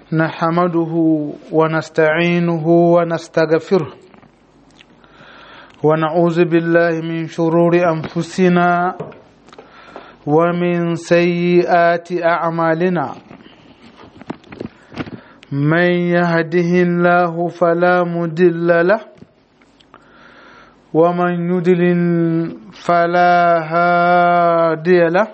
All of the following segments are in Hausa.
نحمده ونستعينه ونستغفره ونعوذ بالله من شرور أنفسنا ومن سيئات أعمالنا من يهده الله فلا مدل له ومن يدلل فلا هادي له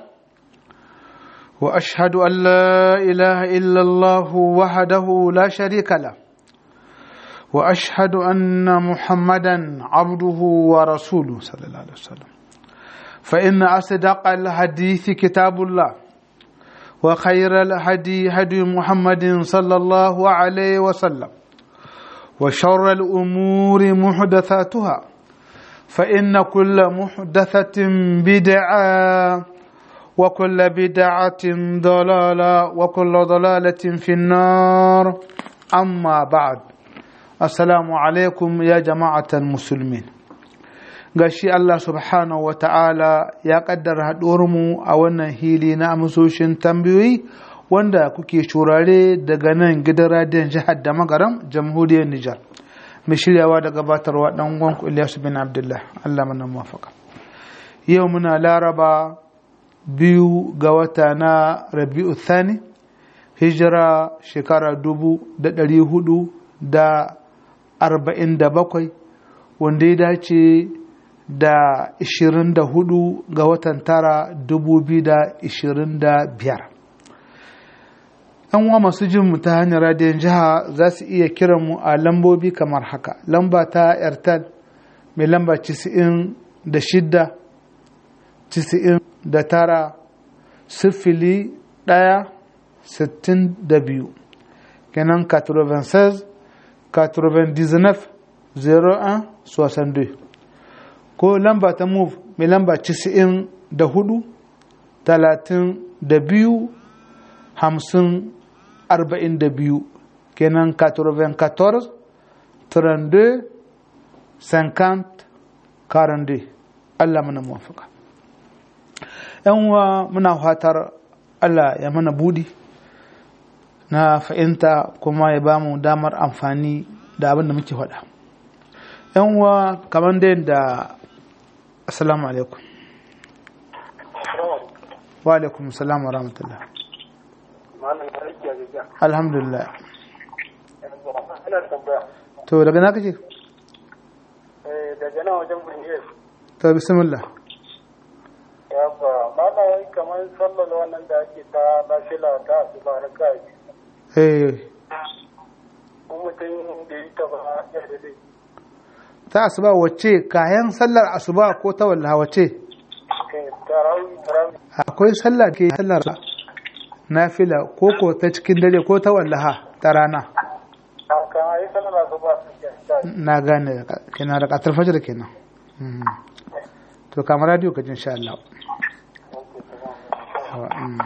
واشهد ان لا اله الا الله وحده لا شريك له واشهد ان محمدا عبده ورسوله صلى الله عليه وسلم فان اصدق الحديث كتاب الله وخير الهدي هدي محمد صلى الله عليه وسلم وشر الامور محدثاتها فان كل محدثه بدعه وكل بدعة ضلالة وكل ضلالة في النار أما بعد السلام عليكم يا جماعة المسلمين gashi Allah subhanahu wa ta'ala ya kaddara mu a wannan hili na amsoshin tambayoyi wanda kuke shurare daga nan gidan radiyon jihar da magaram jamhuriyar Nijar mai shiryawa da gabatarwa dan gwanku Ilyasu bin Abdullah Allah mana mafaka yau muna laraba biyu ga wata na rabi'u thani hijira shekara dubu da ɗari hudu da arba'in da bakwai wanda ya dace da ishirin da hudu ga watan tara dubu biyu da ishirin da biyar uwa masu jin mu ta hanyar radiyon jiha za su iya kiran mu a lambobi kamar haka lamba ta airtel mai lamba 96 90 da tara sifili ɗaya sittin da biyu kenan 96 99 01 62 ko lamba ta move mai lamba 94 da hudu talatin da biyu hamsin arba'in da biyu kenan 94 32 50 42 Allah mana muwafaka yan uwa muna fatar Allah ya mana budi na fahimta kuma ya ba mu damar amfani da abin da muke faɗa yan uwa kamar da yadda assalamu alaikum wa alaikum salam wa rahmatullah alhamdulillah to daga na kake daga nan wajen buniyar to bismillah yabba mana wai kamar sallar wannan da ake ta nafila ta asuba na kai eh ko mutum da yi ta ba ya da dai ta asuba wacce kayan sallar asuba ko ta wallaha wacce tarawih tarawih akwai sallah ke sallar nafila ko ko ta cikin dare ko ta wallaha ta rana kan ayi sallar asuba na gane kenan da katar fajar kenan Mhm. to kamar radio ka ji insha Allah Mm.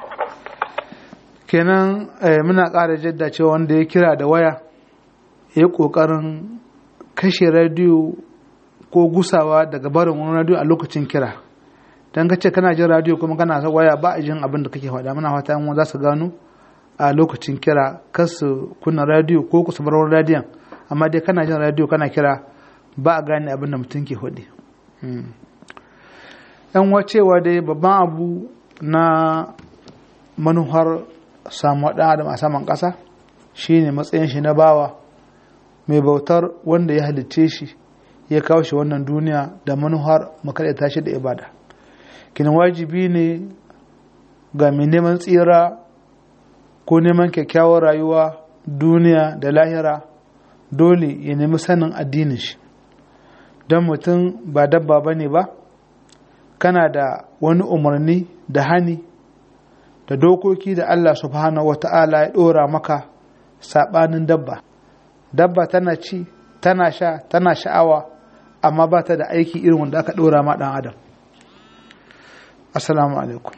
kenan eh, muna ƙara jadda cewa wanda ya kira da waya ya yi ƙoƙarin kashe radiyo ko gusawa daga barin wani radiyo a lokacin kira don ka ce kana jin radiyo kuma kana sa waya ba a jin abin da kake faɗa muna fata yan uwa za su gano a lokacin kira kar su kunna radiyo ko ku su bar wani radiyon amma dai kana jin radiyo kana kira ba a gane abin da mutum ke faɗi Mm. yan uwa cewa dai babban abu na manuhar samu ɗan adam a saman ƙasa shine matsayin shi na bawa mai bautar wanda ya halicce shi ya kawo shi wannan duniya da manuhar makaɗaita shi da ibada kinan wajibi ne ga mai neman tsira ko neman kyakkyawar rayuwa duniya da lahira dole ya nemi sanin addinin shi don mutum ba dabba ba ne ba kana da wani umarni da hani da dokoki da Allah subhanahu wa ta'ala ya ɗora maka saɓanin dabba dabba tana ci tana sha tana sha'awa amma ba ta da aiki irin wanda aka ɗora ma ɗan adam assalamu alaikum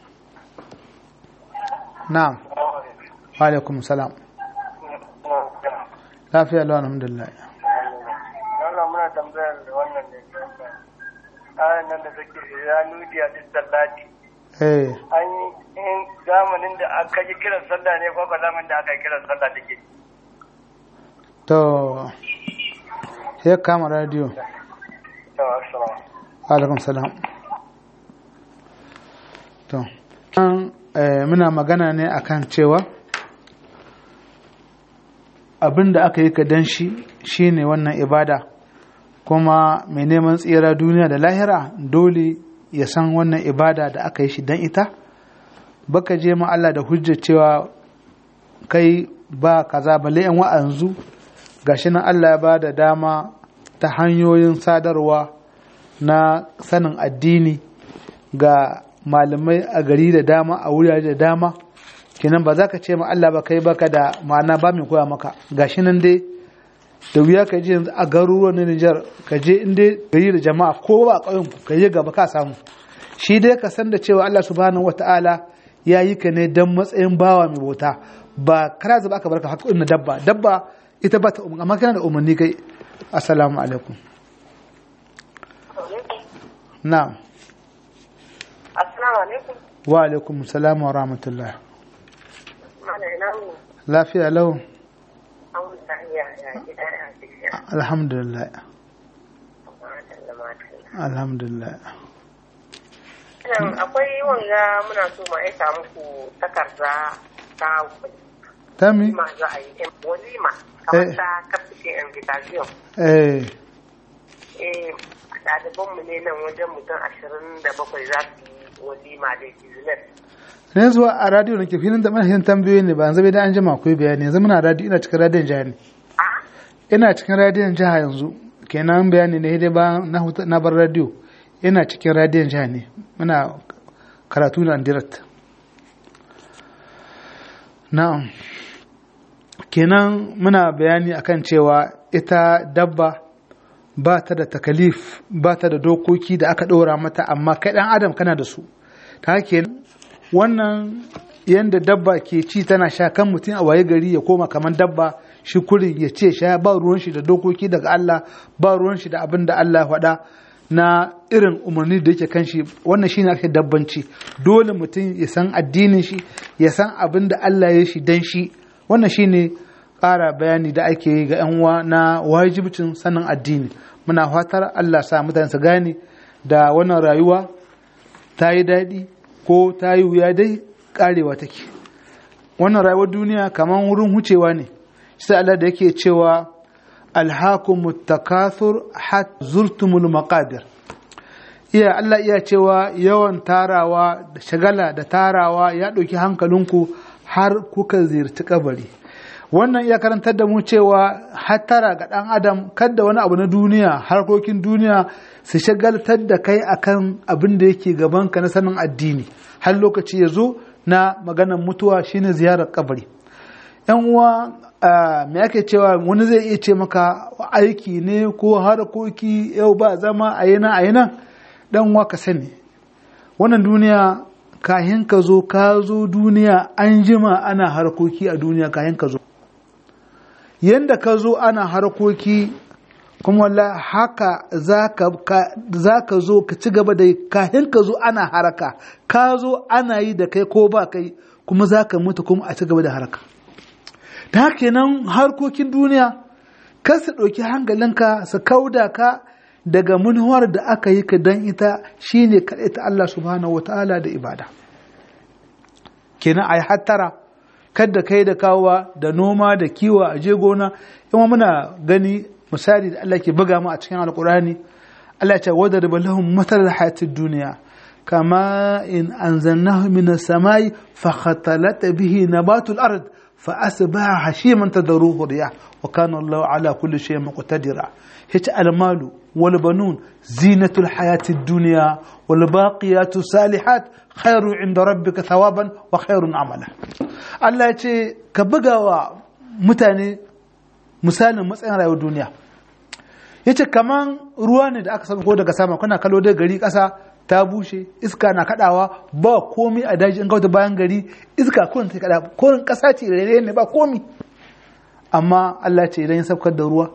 na'am wa alaikum salam lafiya lawan alhamdulillah Allah muna tambayar da wannan ne ayan nan da take ya nudi a duk sallati eh an yi zamanin da aka yi kiran sallah ne ko zamanin da aka yi kiran sallah take to ya kama radio to assalamu alaikum salam to an eh, muna magana ne akan cewa abin da aka yi ka dan shi shine wannan ibada kuma mai neman tsira duniya da lahira dole ya san wannan ibada da aka yi shi dan ita baka je ma Allah da hujjar cewa kai ba kaza balle yan wa'anzu gashi nan Allah ya ba da dama ta hanyoyin sadarwa na sanin addini ga malamai a gari da dama a wurare da dama kenan ba za ka ce ma Allah ba kai baka da ma'ana ba mai koya maka gashi nan dai da wuya ka je yanzu a garuruwan na Nijar ka je in dai gari da jama'a ko ba a ƙauyen ku ka je gaba ka samu shi dai ka san da cewa Allah subhanahu wata'ala ya yi ka ne dan matsayin bawa mai bauta ba kana zaba aka barka haka na dabba dabba ita ba ta umarni amma kana da umarni kai assalamu alaikum na'am Assalamu alaikum. wa alaikum salam wa rahmatullah Mana ina mu lafiya lau an wuta ya ya gida ya tafiya. alhamdulillah Matan da matan. alhamdulillah Nan akwai wanga muna so mu aika muku takarda ta tami walima za a yi walima kamar Eh. ta kafin invitation. eh Eh ɗalibanmu ne nan wajen mutum ashirin da bakwai za su yi walima da business. ne zuwa a radio nake filin da mana yin tambayoyi ne ba yanzu bai da an jima akwai bayani yanzu muna radio ina cikin radiyon jiha ne A ina cikin radiyon jiha yanzu kenan bayani ne dai ba na huta na bar radio ina cikin radiyon jiha ne muna karatu na direct na'am kenan muna bayani akan cewa ita dabba ba ta da takalif ba ta da dokoki da aka ɗora mata amma kai ɗan adam kana da su ta haka wannan yadda dabba ke ci tana sha kan mutum a waye gari ya koma kamar dabba shi kurin ya ce sha ba ruwan shi da dokoki daga Allah ba ruwan shi da abin da Allah ya faɗa na irin umarni da yake kan shi wannan shine ake dabbanci dole mutum ya san addinin shi ya san abin da Allah ya shi dan shi wannan shine ƙara bayani da ake yi ga 'yan uwa na wajibcin sanin addini muna fatar Allah sa mutane su gane da wannan rayuwa ta yi daɗi ko ta yi wuya dai ƙarewa take wannan rayuwar duniya kamar wurin hucewa ne sai Allah da yake cewa alhakum takathur hat zurtumul maqabir iya Allah iya cewa yawan tarawa da shagala da tarawa ya ɗauki hankalinku har kuka ziyarci kabari wannan iya karantar da mu cewa hattara ga ɗan adam kadda wani abu na duniya harkokin duniya su shagaltar da kai akan abin da yake gabanka na sanin addini har lokaci ya zo na maganar mutuwa shine ziyarar kabari yan uwa me ake cewa wani zai iya ce maka aiki ne ko harkoki yau ba zama a yana a yana dan uwa ka sani wannan duniya kahin ka zo ka zo duniya an jima ana harkoki a duniya kahin ka zo yanda ka zo ana harkoki kuma walla haka za ka zo ka ci gaba da kahin ka zo ana haraka ka zo ana yi da kai ko ba kai kuma za ka mutu kuma a ci gaba da haraka ta haka nan harkokin duniya kar su ɗauki hankalinka su kauda ka daga manuwar da aka yi ka don ita shine kaɗai ta Allah subhanahu wata'ala da ibada kenan a yi hattara kadda kai da kawowa da noma da kiwo a je gona yawan muna gani misali da Allah ke buga mu a cikin alkurani Allah ya ce wadda da lahum matar hayatid duniya kama in anzalnahu min as-samai fa khatalata bihi nabatul ard fa asbaha hashiman tadruhu riyah wa kana Allah ala kulli shay'in muqtadira hice almalu wal banun zinatul hayatid dunya wal baqiyatu salihat khairu inda rabbika thawaban wa khairun amala Allah ya ce ka bugawa mutane misalin matsayin rayuwar duniya ya ce kaman ruwa ne da aka saba ko daga sama kuna kallo da gari ƙasa ta bushe iska na kaɗawa ba komi a daji in gauta bayan gari iska kurin ta kaɗa kurin ƙasa ce rere ne ba komi amma Allah ce idan ya saukar da ruwa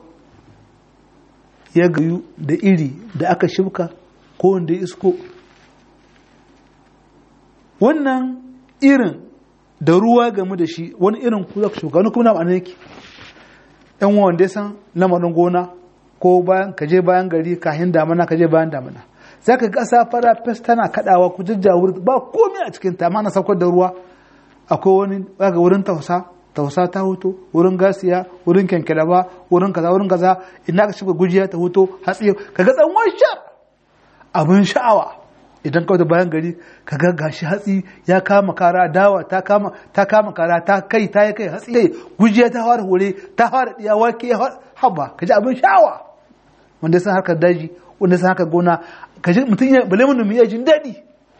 ya gayu da iri da aka shibka ko wanda ya isko wannan irin da ruwa game da shi wani irin ku za ku shuka wani kuma na ma'ana yake yan wanda ya san lamarin gona ko bayan ka je bayan gari kahin damana ka je bayan damana za ka ƙasa fara fes tana kaɗawa ku jajjawur ba komai a cikin ta mana saukar da ruwa akwai wani ga wurin tausa tausa ta hoto wurin gasiya wurin kyankyalaba wurin kaza wurin kaza ina ka shiga gujiya ta hoto hatsi ka ga tsawon shar abin sha'awa idan kawai da bayan gari ka ga gashi hatsi ya kama kara dawa ta kama ta kama kara ta kai ta yi kai hatsi kai gujiya ta fara hore ta fara diya wake ya fara haba ka ji abin sha'awa wanda san harkar daji wanda san harkar gona ka ji mutum ya bale mun ya jin daɗi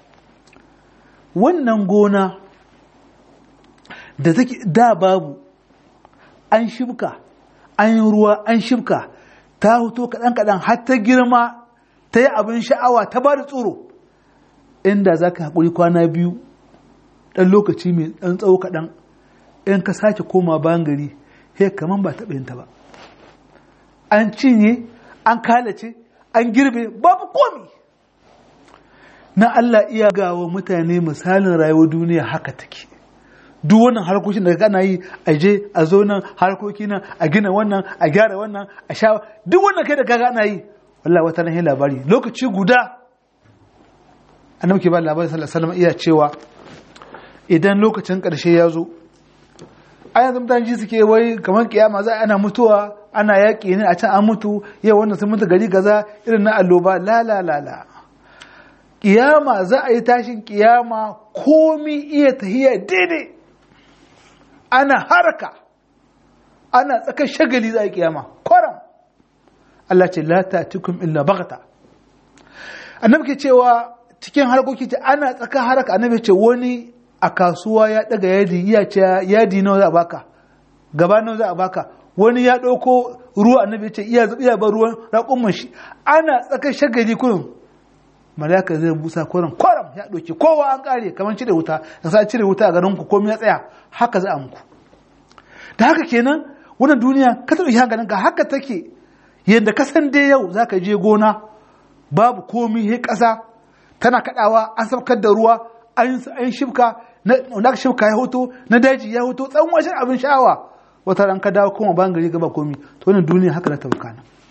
wannan gona da take da babu an shibka an yi ruwa an shibka ta hoto kaɗan kaɗan har ta girma ta yi abin sha'awa ta ba da tsoro inda za ka haƙuri kwana biyu ɗan lokaci mai ɗan tsawo kaɗan in ka sake koma bayan gari he kaman ba taɓa yinta ba an cinye an kalace an girbe babu komi na Allah iya gawa mutane misalin rayuwar duniya haka take duk wannan harkokin da kana yi a je a zo nan harkoki nan a gina wannan a gyara wannan a sha duk wannan kai da kaga ana yi wallahi wata nan labari lokaci guda annabi ke ba labarin sallallahu alaihi wasallam iya cewa idan lokacin karshe ya zo a yanzu mutane ji suke wai kamar kiyama za ana mutuwa ana yaƙi ne a can an mutu yau wannan sun mutu gari gaza irin na alloba la la la la kiyama za a yi tashin kiyama komi iya tahiya daidai ana haraka ana tsakar shagali za a yi kiyama kwaram Allah ce la ta'tikum illa baghta annabi ke cewa cikin harkoki ce ana tsakar haraka annabi ce wani a kasuwa ya daga yadi iya ce yadi nawa za a baka gaba nawa za a baka wani ya ɗauko ruwa annabi ce iya iya ba ruwan raƙumman shi ana tsakar shagali kurin malaka zai busa kwaram kwaram ya ɗauki kowa an ƙare kamar cire wuta da sa cire wuta a garin ku komai ya tsaya haka za a muku da haka kenan wannan duniya ka taɓa hankalin ka haka take yadda ka san dai yau za ka je gona babu komi he ƙasa tana kaɗawa an saukar da ruwa an shifka na shifka ya hoto na daji ya hoto tsawon washin abin sha'awa wata ran ka dawo kuma ban gari gaba komi to wannan duniya haka na tabbaka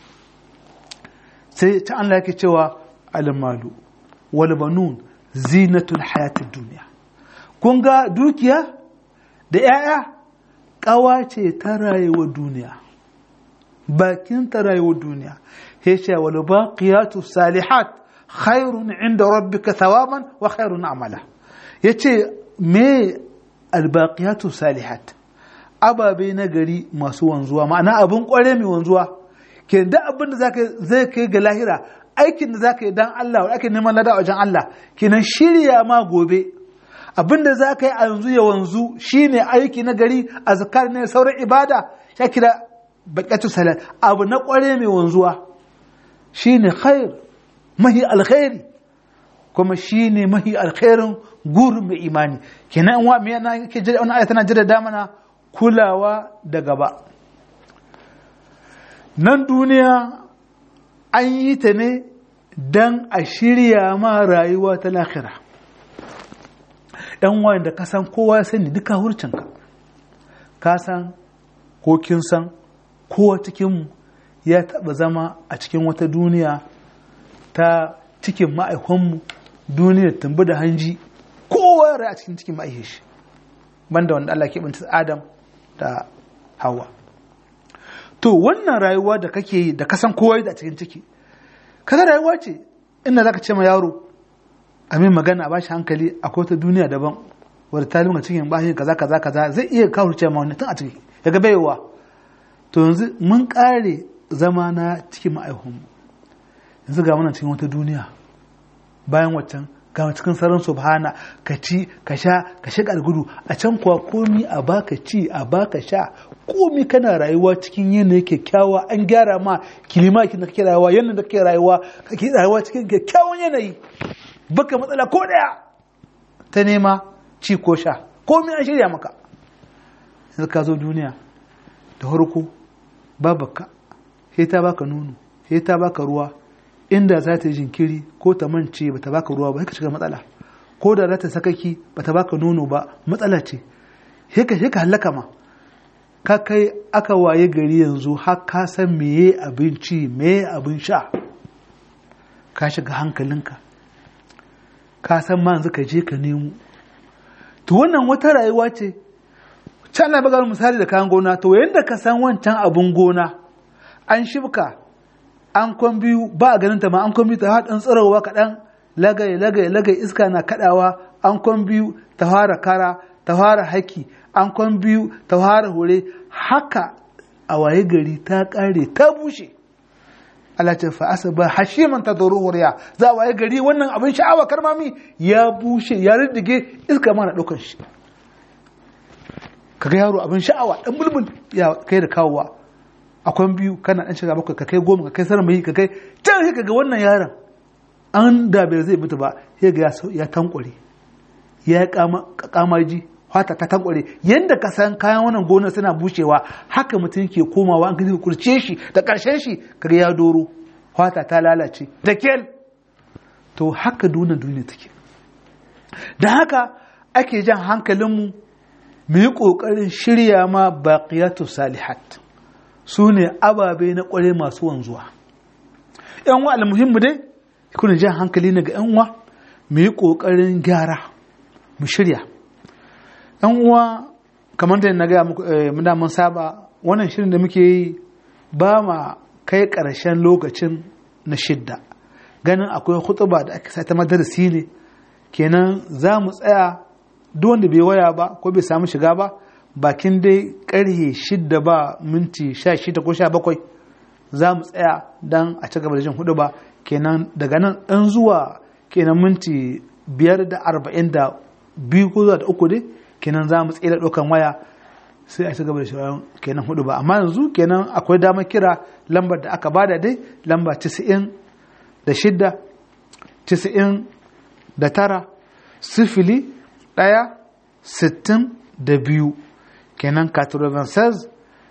sai ta Allah yake cewa almalu wal banun zinatul hayatid duniya kun ga dukiya da yaya kawa ce ta rayuwar duniya bakin ta rayuwar duniya yace wal baqiyatu salihat khairun inda rabbika thawaban wa khairun amala yace me al baqiyatu salihat ababe na gari masu wanzuwa ma'ana abin kware mai wanzuwa ke da abin da zai kai ga lahira aikin da zaka yi dan Allah wa ake neman lada a wajen Allah kenan shirya ma gobe abin da zaka yi a yanzu ya wanzu shine aiki na gari azkar ne sauran ibada ya kira baqatu salat abu na kware mai wanzuwa shine khair mahi alkhairi kuma shine mahi alkhairin gurin mai imani kenan wa me yana yake jira wannan aya tana jira da mana kulawa da gaba nan duniya an yi ta ne don a shirya ma rayuwa ta lahira ɗan wayan da kasan kowa sani duka hurcinka ka san ko kin san kowa cikinmu ya taɓa zama a cikin wata duniya ta cikin ma'aikonmu duniyar tambi da hanji kowa rai a cikin cikin ma'aikishi banda wanda Allah ke binta Adam da Hawa to wannan rayuwa da kake yi da kasan kowa da cikin ciki kaga rayuwa ce inda zaka ce ma yaro a min magana a bashi hankali akwai wata duniya daban wadda ta lunga cikin bashi kaza kaza kaza zai iya kawo ce ma wani tun a ciki daga baiwa to yanzu mun kare zama na cikin ma'aihunmu yanzu ga muna cikin wata duniya bayan waccan ga cikin sararin subhana ka ci ka sha ka shiga gudu a can kuwa komi a baka ci a baka sha komi kana rayuwa cikin yanayi kyakkyawa an gyara ma kilima da kake rayuwa yanayin da kake rayuwa kake rayuwa cikin kyakkyawan yanayi baka matsala ko daya ta nema ci ko sha komi an shirya maka yanzu ka zo duniya da farko babaka sai ta baka nono sai ta baka ruwa inda za ta yi jinkiri ko ta mance ba ta baka ruwa ba sai ka shiga matsala ko da rata sakaki bata baka nono ba matsala ce heka heka halaka ma ka kai aka waye gari yanzu har ka san meye abinci meye abin sha ka shiga hankalinka ka san ma yanzu ka je ka nemo to wannan wata rayuwa ce can na bagar misali da kayan gona to yadda ka san wancan abin gona an shibka an kwan biyu ba a ganin ta ma an kwan biyu ta haɗin tsirowa kaɗan lagai lagai lagai iska na kaɗawa an kwan biyu ta fara kara ta fara haki an kwan biyu ta fara hure haka a waye gari ta ƙare ta bushe Allah ce fa'asa ba hashiman ta zoro huriya za a waye gari wannan abin sha'awa karmami ya bushe ya riddige iska mana ɗaukar shi kaga yaro abin sha'awa ɗan bulbul ya kai da kawowa akwai biyu kana ɗan shiga bakwai ka kai goma ka kai sarmayi ka kai can sai kaga wannan yaron an da bai zai mutu ba sai ga ya tankware ya yi kamaji fata ta tankware yadda ka san kayan wannan gonar suna bushewa haka mutum ke komawa an ka kurce shi da ƙarshen shi kaga ya doro fata ta lalace da kel to haka duna duniya take da haka ake jan hankalinmu mu yi ƙoƙarin shirya ma baƙiyatu salihat su ne ababe na ƙware masu wanzuwa yan wa almuhimmu dai kuna jan hankali na ga yan uwa mu yi ƙoƙarin gyara mu shirya yan uwa kamar da na gaya muku muna mun saba wannan shirin da muke yi ba ma kai ƙarshen lokacin na shidda ganin akwai hutuba da aka ta madarasi ne kenan za mu tsaya duk wanda bai waya ba ko bai samu shiga ba bakin dai karhe shidda ba minti sha shida ko sha bakwai za mu tsaya don a ci gaba da jin hudu ba kenan daga nan ɗan zuwa kenan minti biyar da arba'in da biyu ko zuwa da uku dai kenan za mu tsira ɗaukan waya sai a ci gaba da shirin kenan hudu ba amma yanzu kenan akwai damar kira lambar da aka bada dai lamba tisa'in da shidda tisa'in da tara sifili ɗaya sittin da biyu kenan 96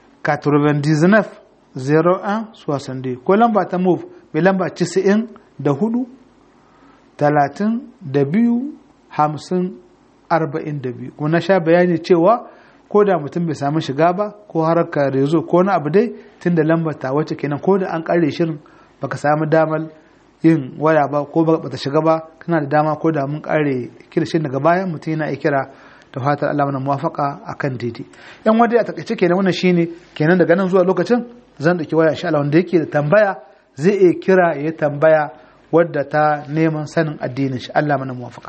99 01 62 ko lamba ta move mai lamba 90 da hudu talatin da biyu hamsin arba'in da biyu kuma na sha bayani cewa ko da mutum bai samu shiga ba ko harkar rezo ko na abu dai tun da lambar ta wacce kenan ko da an kare shirin baka samu damar yin waya ba ko bata shiga ba kana da dama ko da mun kare kirshin daga bayan mutum yana iya kira da fatar Allah mana muwafaka akan daidai yan wanda a takaice kenan wannan shine kenan daga nan zuwa lokacin zan dauki waya insha Allah wanda yake da tambaya zai iya kira ya tambaya wadda ta neman sanin addinin shi Allah mana muwafaka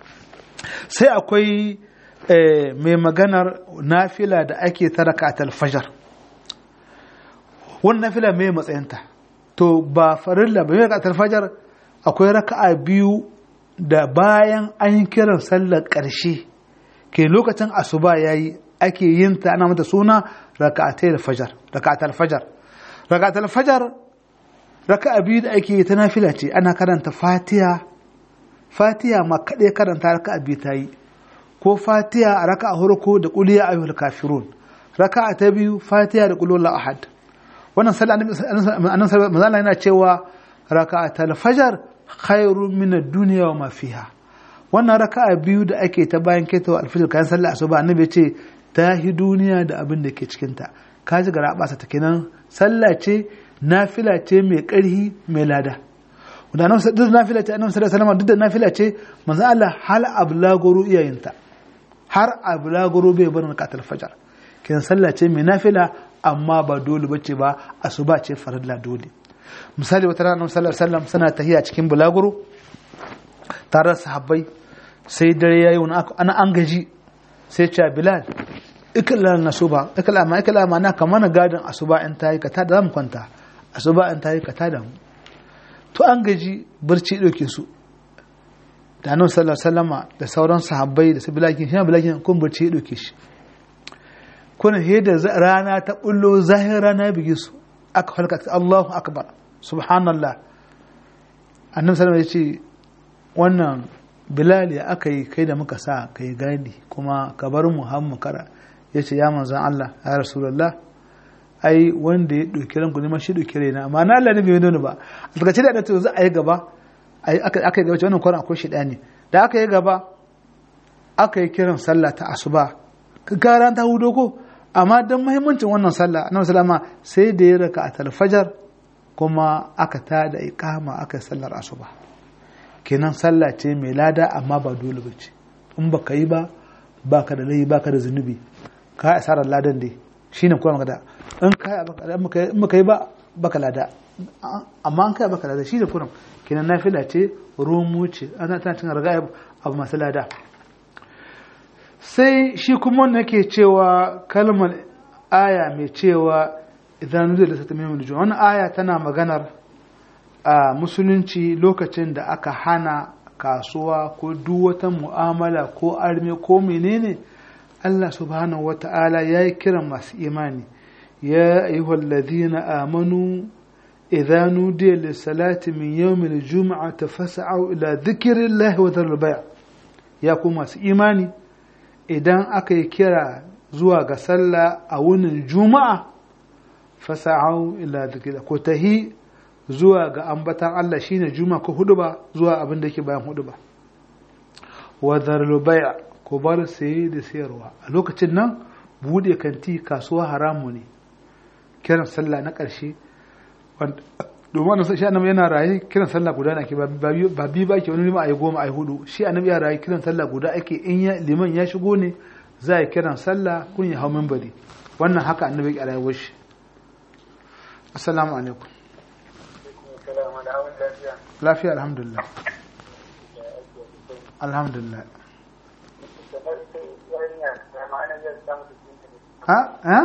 sai akwai mai maganar nafila da ake ta raka'atul fajr wannan nafila mai matsayinta to ba farilla ba mai raka'atul fajr akwai raka'a biyu da bayan an kiran sallar ƙarshe ke lokacin asuba yayi ake yin ta ana mata suna raka'atul fajar raka'atul fajar raka'atul fajar raka'a biyu da ake ta nafila ce ana karanta fatiha fatiha ma kaɗai karanta raka'a biyu ta yi ko fatiha a raka'a farko da kuliya ayyuhal kafirun raka'a ta biyu fatiha da kulul ahad wannan sallah annabi sallallahu yana cewa raka'atul fajar khairun min ad-dunya wa ma fiha wannan raka'a biyu da ake ta bayan ketawa alfijir kayan sallah asuba annabi ya ce ta hi duniya da abin da ke cikin ta kaji gara basa ta kenan sallah ce nafila ce mai ƙarhi mai lada da nan duk nafila ce annabi sallallahu alaihi duk da nafila ce manzo Allah hal ablagoro iyayinta har ablagoro bai bar rakatul fajar kenan sallah ce mai nafila amma ba dole bace ba asuba ce farilla dole misali wata rana sallallahu alaihi wasallam suna tahiya cikin bulaguro tare da sahabbai sai dare yayi wani ana an gaji sai ce bilal ikla na suba ikla ma ikla ma na kamar gadin asuba in tayi ka tada mu kwanta asuba in tayi ka tada mu to an gaji barci dauke su da annabi sallallahu alaihi wasallama da sauran sahabbai da su bilakin shi bilakin kun barci ya dauke shi kuna he da rana ta bullo zahir rana bige su aka halka Allahu akbar subhanallah annabi sallallahu alaihi wasallam ya ce wannan bilal ya aka yi kai da muka sa kai gadi kuma ka bar mu har mu kara ya ce ya manzan Allah ya rasulullah ai wanda ya ɗauki ranku ne ma shi ɗauki raina amma na Allah ne bai nuna ba a takaice da to za a yi gaba aka yi gaba wannan kwanan akwai shi ne da aka yi gaba aka yi kiran sallah ta asuba gara ta hudo ko amma don muhimmancin wannan sallah annabi sallama sai da ya raka a talfajar kuma aka ta da iqama aka yi sallar asuba kenan sallah ce mai lada amma ba dole ba ce in baka yi ba baka da laifi baka da zunubi ka asarar ladan dai shine kuma magana in ka in baka yi ba baka lada amma an kai baka lada shi da kurum kenan nafila ce romu ce ana tana cin raga abu masu lada sai shi kuma wanda yake cewa kalmar aya mai cewa idan nuzi da sata mai mulju wani aya tana maganar a musulunci lokacin da aka hana kasuwa ko duk wata mu'amala ko arme ko menene Allah subhanahu wa ta'ala ya yi kiran masu imani ya ayyuhal ladina amanu idza nudiya lis-salati min yawmil jum'ati fas'au ila dhikrillahi wa dharul bay' ya ku masu imani idan aka yi kira zuwa ga sallah a wunin juma'a fasa'au ila dhikrillah ko tahi zuwa ga ambatan Allah shine juma'a ko huduba zuwa abin da yake bayan huduba wa dharul bay' ko bar saye da sayarwa a lokacin nan bude kanti kasuwa haramu ne kiran sallah na ƙarshe domin wannan shi annabi yana raye kiran sallah guda ake ba bi ba ke wani liman ayi goma ayi hudu shi annabi ya raye kiran sallah guda ake in ya liman ya shigo ne za a kiran sallah kun ya hau minbari wannan haka annabi ya rayuwar shi assalamu alaikum lafiya alhamdulillah alhamdulillah ha ha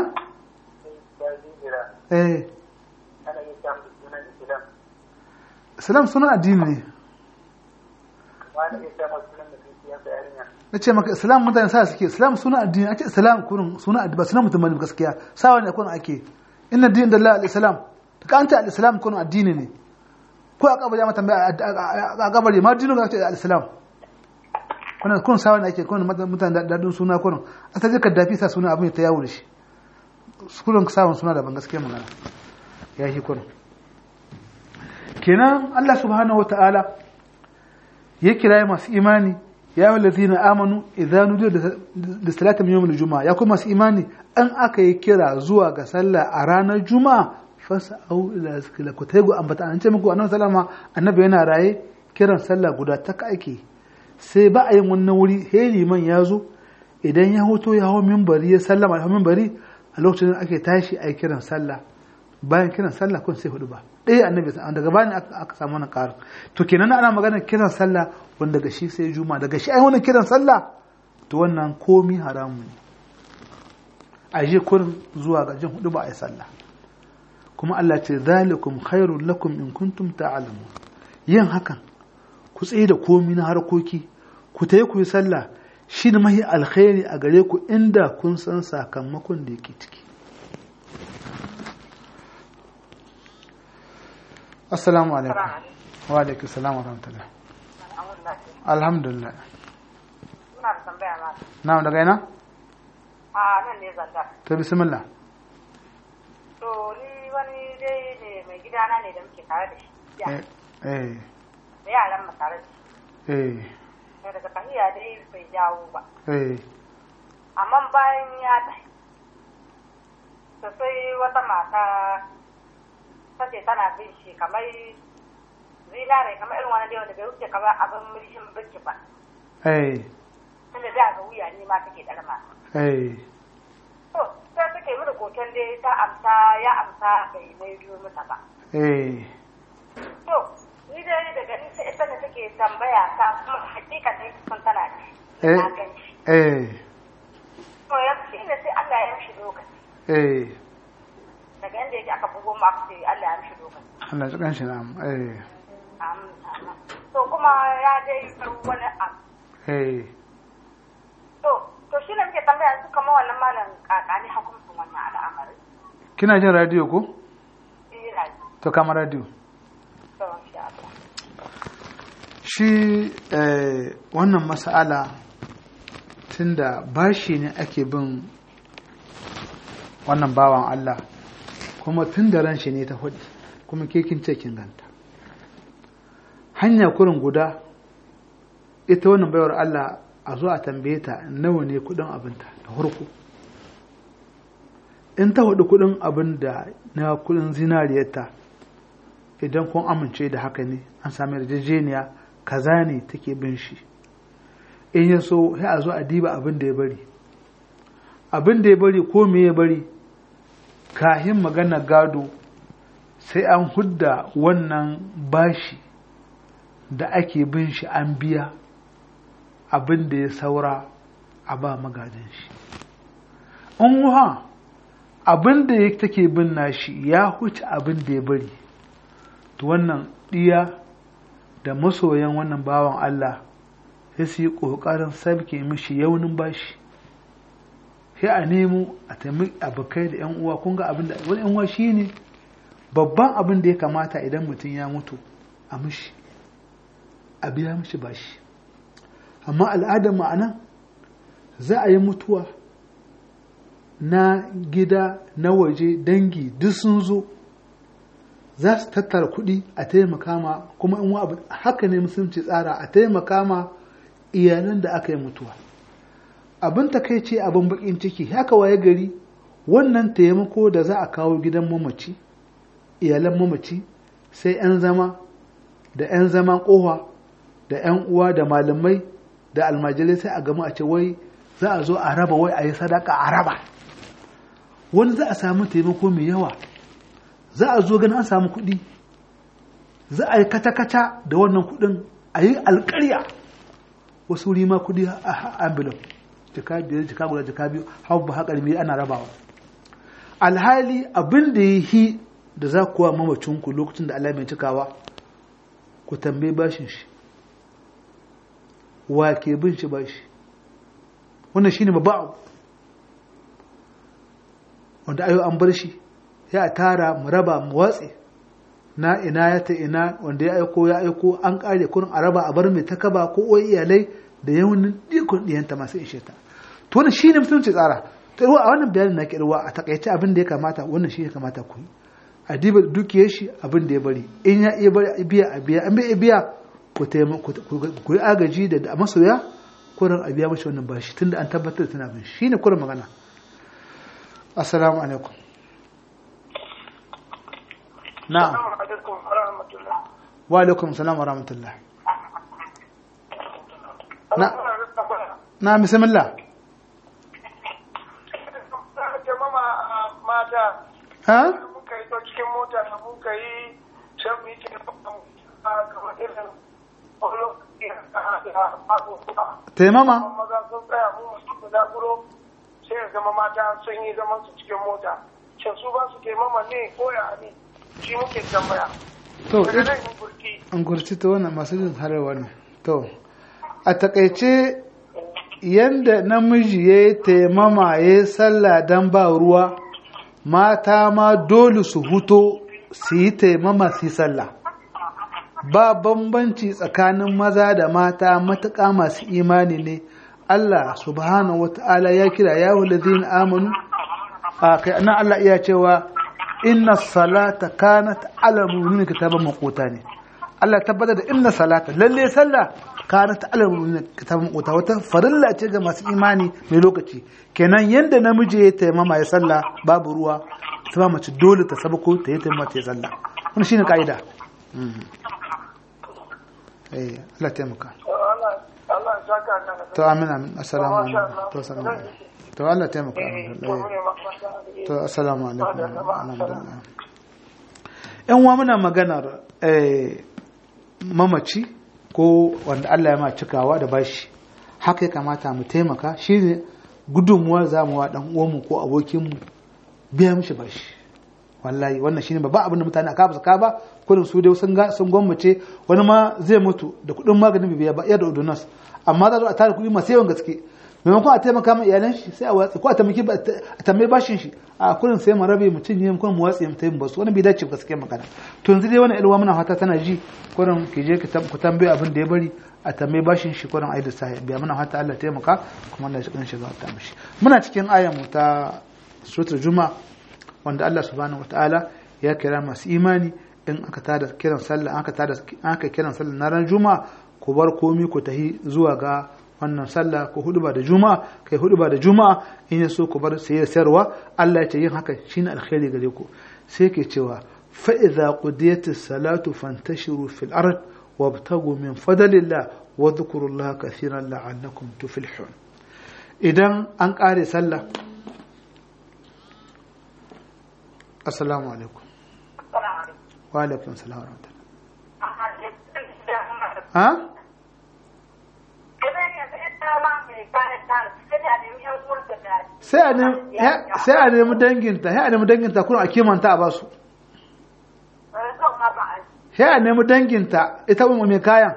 eh Islam sunan addini ne. Na ce maka Islam mutane sa suke Islam sunan addini a ce Islam kurin sunan addini ba sunan mutum bane gaskiya sawa ne kurin ake inna din da Allah al-Islam ta ka anta al-Islam kurin addini ne ko a kabari ma tambaya a kabari ma dinin ga ce al-Islam kuna kun sawa ne ake kun mutane da dadin suna kurin a ta ka dafi sa suna abin ta yawo da shi kurin sawan suna da ban gaskiya magana ya shi kurin kenan Allah subhanahu wa ta'ala ya kira masu imani ya yi lazina amanu idan nudiyo da salatin yawon juma'a ya kuma masu imani an aka yi kira zuwa ga sallah a ranar juma'a fasa au ila zikila ku taigu ambata an ce muku annabi salama annabi yana raye kiran sallah guda ta ake sai ba a yin wannan wuri he liman ya zo idan ya hoto ya hau mimbari ya sallama ya hau mimbari a lokacin da ake tashi a yi kiran sallah bayan kiran sallah kun sai hudu ba ɗaya annabi daga bani aka samu wani ƙarin to kenan ana magana kiran sallah wanda daga shi sai juma daga shi ai wani kiran sallah to wannan komi haramu ne a je kurin zuwa ga jin hudu ba a yi sallah kuma Allah ce zalikum khairul lakum in kuntum ta'lamun yin hakan ku tsaye da komi na harkoki ku tayi ku yi sallah shi ne mahi alkhairi a gare ku inda kun san sakamakon da yake ciki assalamu alaikum wa alaikum salam wa rahmatullah alhamdulillah Muna da tambaya ma. na daga ina A nan ne zanda. ta bismillah To ni wani dai ne mai gidana ne da muke tare da shi. Ya, eh eh da yaran mu tare da shi. eh To daga tahiya dai bai jawo ba. eh Amma bayan ya tafi. To sai wata mata ta ce tana bin shi kamar zinare kamar irin wani dai wanda bai wuce kamar abin mulkin biki ba. eh Tunda da ga wuya ne ma take ɗarma. eh To sai suke mini koken dai ta amsa ya amsa bai mai biyo mata ba. eh To, ni dai daga ni sai ita ne take tambaya ta kuma hakika ne kun tana ci. Eh. Na gan shi. eh To ya shi ne sai Allah ya mishi lokaci. eh Daga yanda yake aka bugo mu aka ce Allah ya mishi lokaci. Allah ya kan shi na eh Amin, amin. To kuma ya dai karu wani abu. eh To, to shi ne muke tambaya su kama wannan malam kakani hukuncin wannan al'amari. kina jin radio ko Ina ji. to kama radio To, insha Allah. shi eh, wannan mas'ala tunda bashi ne ake bin wannan bawan Allah kuma tun da ran shi ne ta hudu kuma ke kin ce kin ganta hanya kurin guda ita wannan baiwar Allah a zo a tambaye ta nawa ne kudin abinta da farko in ta hudu kudin abin da na kudin zinariyarta idan kun amince da haka ne an sami yarjejeniya kaza ne take bin shi in ya so sai a zo a diba abin da ya bari abin da ya bari ko me ya bari kahin magana gado sai an hudda wannan bashi da ake bin shi an biya abin da ya saura a ba magajin shi in wuha abin da ya take bin nashi ya huce abin da ya bari to wannan ɗiya da masoyan wannan bawan Allah sai su yi ƙoƙarin sabke mishi yaunin bashi sai a nemo a taimi abokai da 'yan uwa kun ga abin da wani 'yan uwa shi ne babban abin da ya kamata idan mutum ya mutu a mishi a biya mishi bashi amma al'adar ma'anan za a yi mutuwa na gida na waje dangi duk sun zo za su tattara kuɗi a taimaka ma kuma in abu haka ne musulunci tsara a taimaka ma iyalan da aka yi mutuwa abin takaice abin bakin ciki haka waye gari wannan taimako da za a kawo gidan mamaci iyalan mamaci sai 'yan zama da 'yan zaman kowa da 'yan uwa da malamai da almajirai sai a gama a ce wai za a zo a raba wai a yi sadaka a raba wani za a samu taimako mai yawa za a zo ganin an samu kuɗi za a yi kata-kata da wannan kuɗin a yi alƙarya wasu wuri ma kuɗi a ambulan jika biyar jika guda jika biyu hau ba haƙar biyu ana rabawa alhali abin da ya yi da za kuwa mamacinku lokacin da Allah mai cikawa ku tambayi bashin shi wa ke bin shi bashi wannan shine babba abu wanda ayo an bar shi ya tara mu raba mu watse na ina ya ta ina wanda ya aiko ya aiko an kare kurin a raba a bar mai ta kaba ko oyi iyalai da yawan dikun diyanta masu ishe ta to wannan shine mutunci tsara to a wannan bayanin na kirwa a takaice abin da ya kamata wannan shi ya kamata ku yi a diba dukiyar shi abin da ya bari in ya iya biya a biya an bai biya ku ku yi agaji da masoya kurin a biya mashi wannan bashi tunda an tabbatar da tana bin shi ne kurin magana assalamu alaikum na'am wa alaikum salam wa rahmatullah na na bismillah mata ha muka yi cikin mota da muka yi shan miki kamar irin taimama maza sun tsaya mu musu da zakuro sai ya zama mata sun yi zaman su cikin mota shin su ba su taimama ne ko ya ne shi muke tambaya to daga nan yin burki an gurci ta wannan masu jin hararwa ne to a takaice yanda namiji ya yi taimama ya yi sallah don ba ruwa mata ma dole su huto su yi taimama su yi sallah ba bambanci tsakanin maza da mata matuƙa masu imani ne Allah subhanahu wa ta'ala ya kira ya ladina amanu a kai nan Allah iya cewa inna salata kanat ala mu'minin kitaban maquta ne Allah ya tabbatar da inna salata lalle sallah kanat ala mu'minin kitaban maquta wata farilla ce ga masu imani mai lokaci kenan yanda namiji ya taimama ya sallah babu ruwa ta mace dole ta sabako ta yi taimama ta yi sallah wannan shine kaida eh Allah taimaka Allah Allah ya saka ka da to amin amin assalamu alaikum to assalamu alaikum to Allah taimaka eh. to assalamu alaikum alhamdulillah yan uwa muna maganar eh, mamaci ko wanda Allah ya ma cikawa da bashi haka ya kamata mu taimaka shine gudunmuwa za mu wa dan uwanmu ko abokinmu biya mishi bashi wallahi wannan shine babban abin da mutane a kafa ka ba kullum su dai sun ga sun gwammace wani ma zai mutu da kuɗin maganin bai biya ba iya da ordonance amma za a tara kuɗi masu yawan gaske maimakon a taimaka ma iyalan shi sai a watsi ko a taimaki a tambayi bashin shi a kullum sai mu rabe mutum ne kuma mu watsi mu tayi basu wani bai dace gaske magana to yanzu dai wannan ilwa muna fata tana ji kullum ki je ku tambayi abin da ya bari a tambayi bashin shi kullum ayi da sai biya muna fata Allah taimaka kuma Allah ya kan shiga ta mishi muna cikin ayan mu ta suratul juma'a wanda Allah subhanahu wataala ya kira masu imani in aka tada kiran sallah aka tada aka kiran sallah na ran juma'a ku bar komi ku tahi zuwa ga wannan sallah ko huduba da juma'a kai huduba da juma'a in ya so ku bar saye sayarwa Allah ya ce yin haka shine alkhairi gare ku sai ke cewa fa idza qudiyatis salatu fantashiru fil ard wabtagu min fadlillah wa dhkurullaha kathiran la'allakum tuflihun idan an kare sallah assalamu alaikum wa alaikum assalam wa rahmatullah ha sai a nemi danginta sai a nemi danginta kuma a kimanta a basu sai a nemi danginta ita mu mai kayan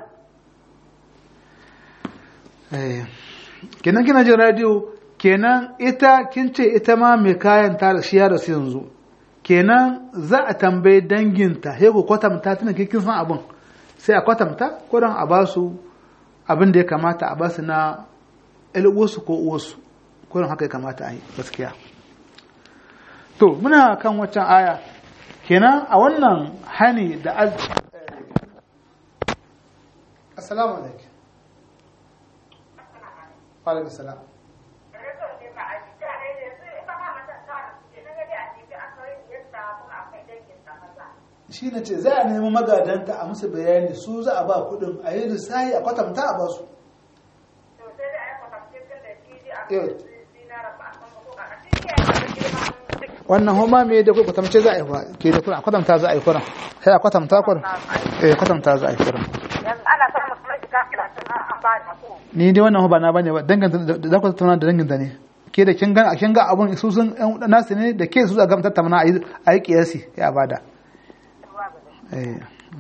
kenan kina jin radio kenan ita kin ce ita ma mai kayan ta shi ya rasu yanzu kenan za a tambayi danginta sai ku kwatanta tana kin san abin sai a kwatanta ko don a basu abin da ya kamata a basu na uwarsu ko uwarsu kurin haka ya kamata a yi gaskiya to muna kan waccan aya kenan a wannan hani da al assalamu alaikum alaikum salam shi na ce za a nemi magadanta a musu bayani su za a ba kudin a yi lissahi a kwatanta a ba su wannan homa me da kuka tamce za a yi fa ke da kuna kwatanta za a yi kuna sai a kwatanta kuna eh kwatanta za a yi kuna ana samun kuma shiga kilasin an ba da ko ni dai wannan ba na bane ba danganta da ku tattauna da danganta ne ke da kin ga kin ga abun su sun ɗan nasu ne da ke su a gamtar tamana a yi a yi kiyasi ya bada eh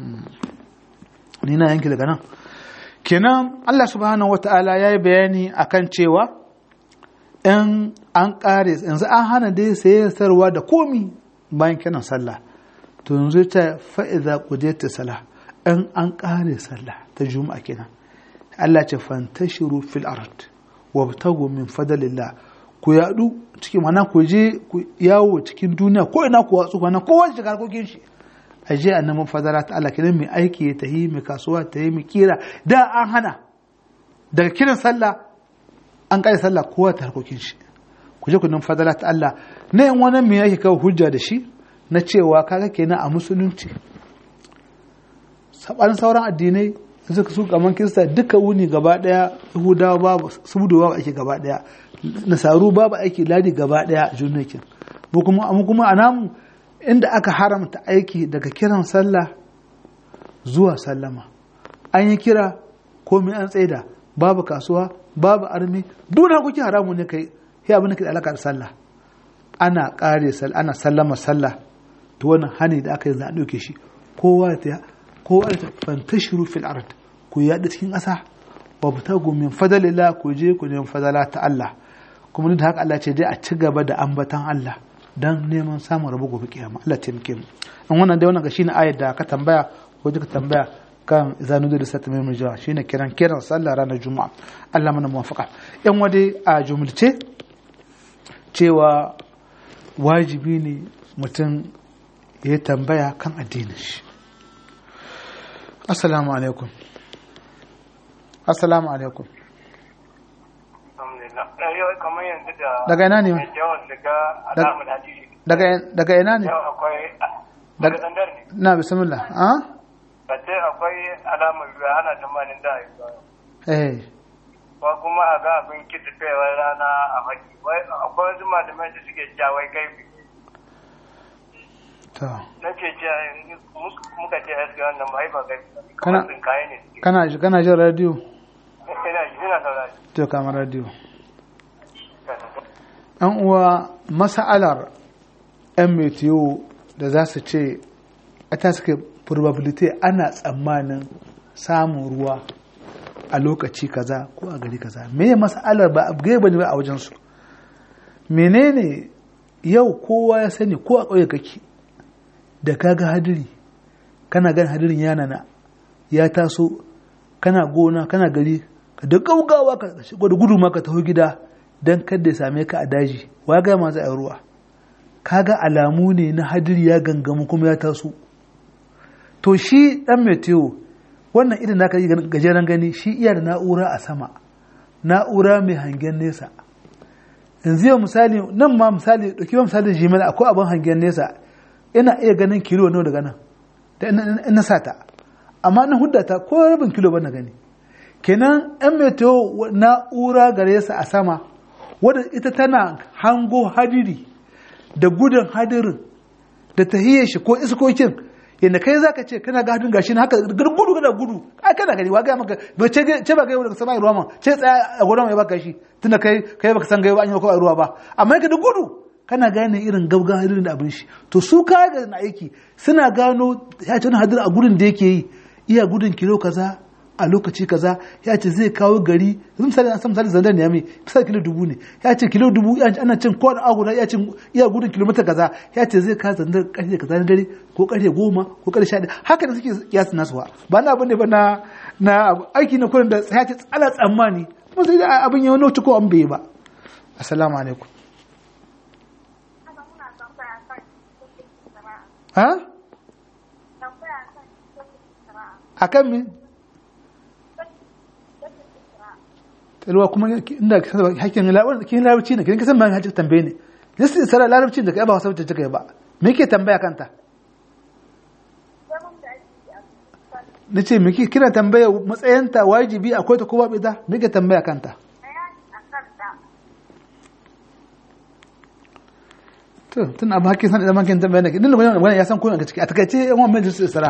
ni na yanki daga nan kenan Allah subhanahu wata'ala ya yi bayani akan cewa in an ƙare yanzu an hana dai saye sarwa da komi bayan kiran sallah to yanzu ta fa'iza ta sallah in an ƙare sallah ta juma'a kenan Allah ce fantashiru fil ard wabtagu min fadlillah ku yadu cikin mana ku je ku yawo cikin duniya ko ina ku watsu kana kowa shiga harkokin shi aje annabi fadala ta Allah kenan mai aiki ta yi mai kasuwa ta yi mai kira da an hana daga kiran sallah an kai sallah kowa ta harkokin shi ku je ku nan fadala ta Allah na yin wani mai yake kawo hujja da shi na cewa kaga kenan a musulunci sabanin sauran addinai suka su kaman kirista duka wuni gaba daya yahudawa babu subudu babu aiki gaba daya nasaru babu aiki ladi gaba daya junakin mu kuma mu kuma a namu inda aka haramta aiki daga kiran sallah zuwa sallama an yi kira komai an tsaida babu kasuwa babu armi duna kuke haramu ne kai ya abin da ke da alaka da sallah ana kare sallah ana sallama sallah to wannan hani da aka yi za a ɗauke shi kowa ta kowa ta fantashiru fil ard ku yaɗa cikin ƙasa wa butagu min fadalillah ku je ku nemi fadala ta Allah kuma da haka Allah ce dai a ci gaba da ambatan Allah dan neman samun rabu gobe kiyama Allah taimake mu an wannan dai wannan ga shine ayar da ka tambaya ko ka tambaya kan zanu da sata mai murjawa shine kiran kiran sallah ranar juma'a Allah mana muwafaqa yan wade a jumulce cewa wajibi ne mutum ya tambaya kan addinin shi assalamu alaikum assalamu alaikum daga ina ne daga ina ne na bismillah ah bace akwai alamar ruwa ana tsammanin da eh ko kuma a ga abin kitifewar rana a haki akwai wasu malamai da suke jawai kai to na ce ce muka ce aski wannan ba ba kai Kana- kamar kaye ne suke kana ji kana jin radio ina ji ina saurari to kama radio an uwa masa'alar yan metiyo da za su ce a ta suke probability ana tsammanin samun ruwa a lokaci kaza ko a gari kaza me ya masa'alar ba abu gaba ne ba a wajensu menene yau kowa ya sani ko a ƙauye kake da kaga hadiri kana gan hadirin yana na ya taso kana gona kana gari ka da gaugawa ka shigo da gudu ma ka taho gida don kada ya same ka a daji wa ga ma za a yi ruwa kaga alamu ne na hadiri ya gangamu kuma ya taso to shi dan meteo wannan irin naka yi gajeren gani shi iya da na'ura a sama na'ura mai hangen nesa yanzu yau misali nan ma misali ɗauki misali jimil akwai abin hangen nesa ina iya ganin kilo nawa daga nan da ina sa ta amma na hudda ta ko rabin kilo ba na gani kenan yan meteo na'ura gare sa a sama wadda ita tana hango hadiri da gudun hadirin da tahiyar shi ko iskokin yadda kai zaka ce kana ga hadin gashi na haka gudu kana gudu ai kana gani wa ga maka ba ce ce ba ga daga sama ruwa ma ce tsaya a gurin ya baka shi tunda kai kai baka san gaiwa an yi maka ruwa ba amma ka da gudu kana gane irin gaugan hadirin da abin shi to su kaya ga na aiki suna gano ya ce hadir a gurin da yake yi iya gudun kilo kaza a lokaci kaza ya ce zai kawo gari yanzu misali an san misali zandan ya mai misali kilo dubu ne ya ce kilo dubu ana cin kowane aguna ya ce iya gudun kilomita kaza ya ce zai kawo zandan karfe kaza na dare ko karfe goma ko karfe sha haka da suke kiyasi nasu ba ba na abin ne ba na na aiki na kurin da ya ce tsala tsammani kuma sai da abin ya wani ko an bai ba assalamu alaikum ha akan me ruwa kuma inda hakkin larabci kin larabci ne kin kasan ban hakkin tambaye ne lissi isra larabci da kai ba wasa wacce kai ba me yake tambaya kanta nace me kina tambaya matsayinta wajibi akwai ta ko ba ita me yake tambaya kanta to tun abu hakkin san idan kin tambaya ne din da ya san ko a ciki a takaice yan wannan lissi isra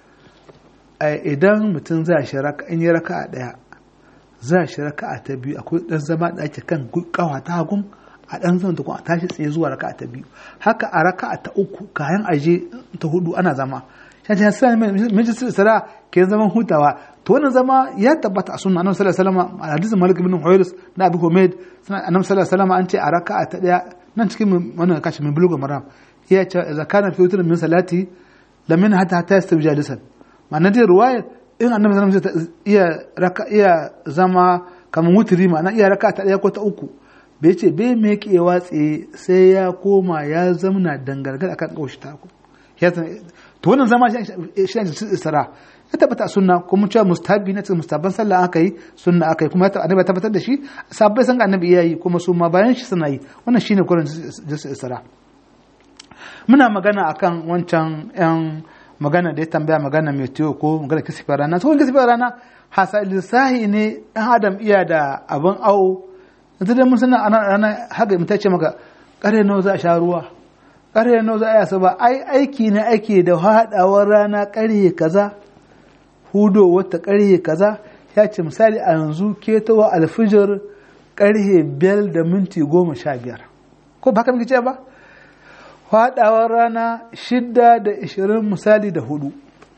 idan mutum zai shi raka in yi raka'a daya za shi raka'a ta biyu akwai dan zama da ake kan kawa ta hagun a dan zama ta a tashi tsaye zuwa raka'a ta biyu haka a raka'a ta uku kayan aje ta hudu ana zama shi ta sai majalisar sara ke zaman hutawa to wannan zama ya tabbata a sunna annabi sallallahu alaihi wasallam a hadisin malik ibn huwairis na abu humaid sunan annabi sallallahu alaihi wasallam an ce a raka'a ta daya nan cikin wannan kashi min buluga maram ya ce idza kana fi witr min salati lamin hatta hatta yastawi jalisan ma'ana dai ruwayar in annabi sallallahu alaihi wasallam iya raka iya zama kamar wutiri ma'ana iya raka ta daya ko ta uku bai ce bai me ke watse sai ya koma ya zamna dangargar akan kaushi ta ku ya to wannan zama shi ne isra ya tabbata sunna kuma cewa mustahabi na cikin mustahabban sallah aka yi sunna aka yi kuma ya annabi tabbatar da shi sabbai san annabi iya yi kuma su ma bayan shi suna yi wannan shine kullun isra muna magana akan wancan yan magana da ya tambaya magana mai tiyo ko magana kisifin rana tsohon kisifin rana hasa lissahi ne ɗan adam iya da abin awo yanzu dai mun suna a rana haka mutum ce maka ƙarfe nawa za a sha ruwa ƙarfe nawa za a yasa ba ai aiki ne ake da haɗawar rana ƙarfe kaza hudo wata ƙarfe kaza ya ce misali a yanzu ketowa alfijir ƙarfe biyar da minti goma sha biyar ko ba ka muke ce ba faɗawar rana shidda da ishirin misali da hudu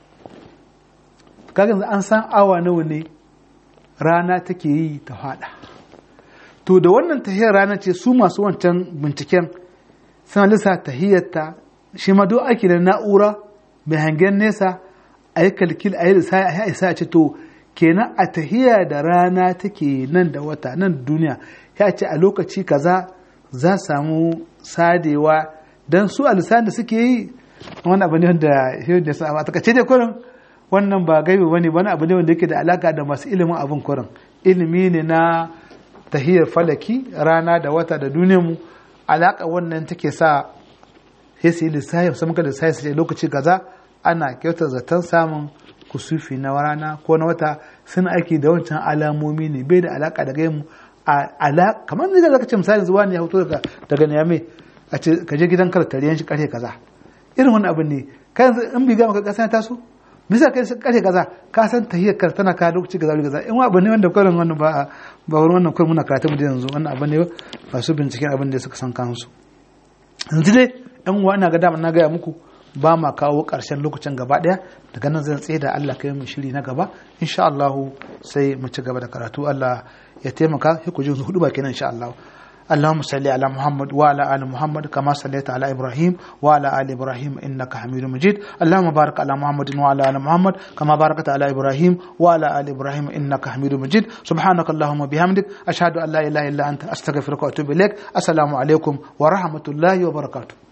kagan an san awa nawa ne rana take yi ta faɗa to da wannan tahiyar rana ce su masu wancan binciken suna lissa tahiyarta shi ma duk ake da na'ura mai hangen nesa a yi kalkil a yi isa a ce to kenan a tahiya da rana take nan da wata nan duniya ya ce a lokaci kaza za samu sadewa don su a lissanin da suke yi wani abu ne wanda shi da sa a takaice dai kurin wannan ba gaibe bane wani abu ne wanda yake da alaka da masu ilimin abin kurin ilimi ne na tahiyar falaki rana da wata da duniyar mu alaka wannan take sa sai su yi lissafi su muka lissafi su ce lokaci kaza ana kyautar zaton samun kusufi na rana ko na wata sun aiki da wancan alamomi ne bai da alaka da gaimu a kamar ne da zaka ce misali zuwa ne ya fito daga daga niyame a ce ka je gidan kar tariyan shi karfe kaza irin wani abin ne kai yanzu in bi ga maka kasa ta so bisa kai shi karfe kaza ka san tahiyar kar tana ka lokaci kaza kaza in wa abin ne wanda kullun wannan ba ba wurin wannan kullun muna karatu mu da yanzu wannan abin ne ba su binciken abin da suka san kansu yanzu dai yan uwa ina ga dama na gaya muku ba ma kawo ƙarshen lokacin gaba ɗaya daga nan zan tsaye da Allah kai mu shiri na gaba insha Allah sai mu ci gaba da karatu Allah ya taimaka sai ku ji hudu ba kenan insha Allah اللهم صل على محمد وعلى ال محمد كما صليت على ابراهيم وعلى ال ابراهيم انك حميد مجيد اللهم بارك على محمد وعلى ال محمد كما باركت على ابراهيم وعلى ال ابراهيم انك حميد مجيد سبحانك اللهم وبحمدك اشهد ان لا اله الا انت استغفرك واتوب اليك السلام عليكم ورحمه الله وبركاته